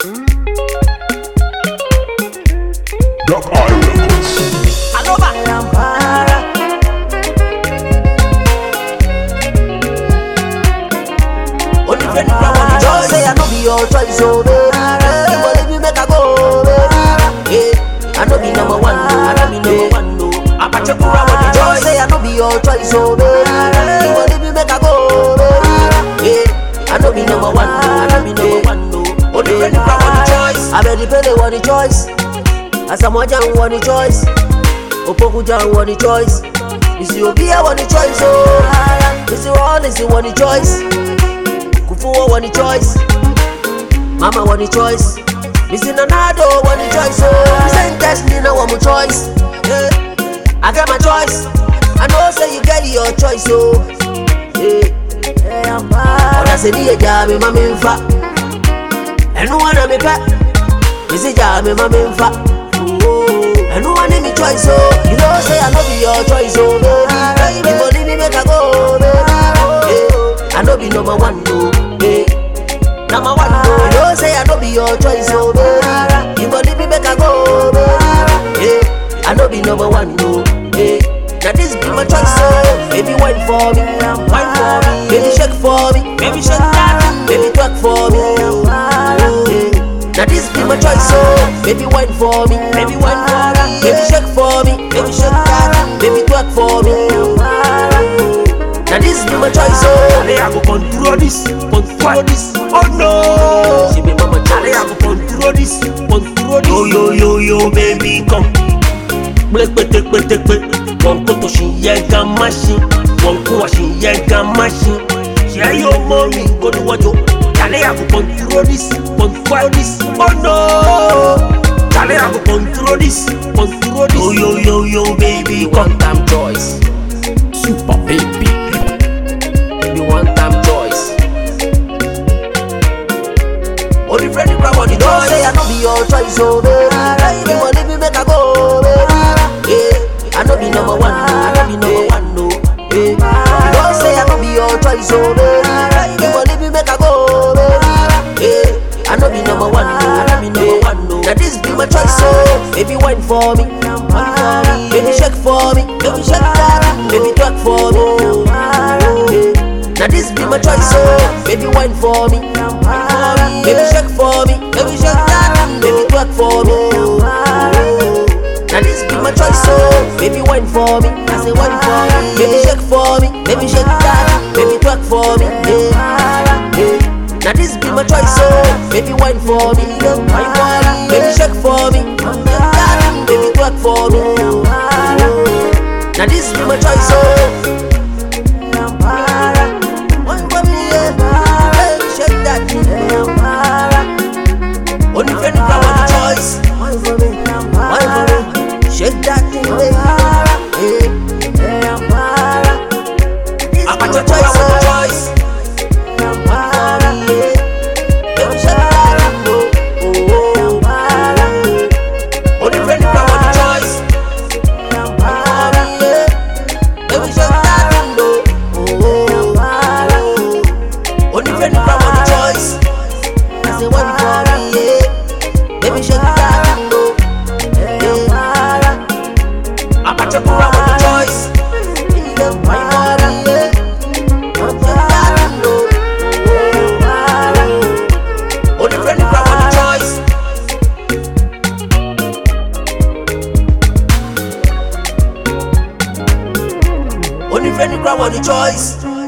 Duck Eye Records. Aloba. Only friend you from the joy. Say I no be your choice, oh baby. You go leave me make I go, baby. Yeah, I no be number one, no. I no be number one, no. Apache Kura with the joy. Say I no be your choice, oh baby. You go leave me make I go, baby. Yeah, I no be number one, no. I no be number one, no. Only friend you from the choice. I bet the penny want the choice. Asamoah want the choice. Opokuja want the choice. You see Obi I want the choice, oh. You see Wallace want the choice. Kufuor want the choice. Mama want the choice. Missy Nanado want the choice, oh. Saint Destiny now want my choice. Yeah. I got my choice. I know say you get your choice, oh. Yeah. Ọ̀dà sẹ́ni ẹja mi máa mi ń fa. Ẹnu wọn náà mi pẹ́. Missy ìjà mi máa mi ń fa. ẹnu wọn ní mi choice o you know say i no be your choice o baby you go leave me make i go baby yeah. i no be number one o yeah. number one o you know say i no be your choice o baby you go leave me make i go baby yeah. i no be number one o yeah. na this be my choice o baby wine for me wine for me baby shake for me baby shake that baby twerk for me. Yeah. Now this be my choice, so baby wine for me, baby wine for me, baby shake for me, baby shake that, baby twerk for me. Now this be my choice, so Ale I go control this, control this. Oh no. she be mama Ale I choice. go control this, control this. Yo yo yo yo baby come. Pépépépépé, wọn kò tó ṣì yẹ gan máṣin, wọn kò wá ṣì yẹ gan máṣin. Ṣé yóò mọ mi olúwọ́jọ́? Ale I go control this, control this. Oh no. Ale I go control this, control this. Yo yo yo yo baby You come. want time choice, Super Baby. you want time choice. Only friend you grab on the choice. Say I no be your choice, oh baby. You want leave me make I go, baby. Yeah, I no be number one, no. I no be number one, no. Yeah, you don't say I no be your choice, oh baby. You want leave me make I go, baby. Yeah, I no be number one, no. I no be number one, no. Now this be my choice, oh baby, wine for me, wine for me. Baby shake for me, baby shake that, baby twerk for me. Yeah. Now this be my choice, oh Baby wine for me, wine for me. Baby shake for me, baby shake that Baby twerk for me Now this be my choice, oh Baby wine for me, I say wine for me Baby shake for me, baby shake that Baby twerk for me, yeah, yeah. Now this be my choice, oh Baby wine for me, wine for me Baby shake for me, shake that Baby twerk for me Now this be my choice, oh Wine for me, yeah. Hey, shake that thing. Only friend you can want the choice. Wine for me, wine for me. Shake that thing, baby. Yeah. I got This is your my choice, choice, oh. choice. Baby, shake that thing, oh, oh. Only friend you can want the choice. Baby, shake that thing, oh, oh. Only friend you can want the choice. I say one for me, yeah. Baby, shake that thing, oh, yeah. I got your kura with the choice. Only friend you can want the choice. Only friend you grab on the choice.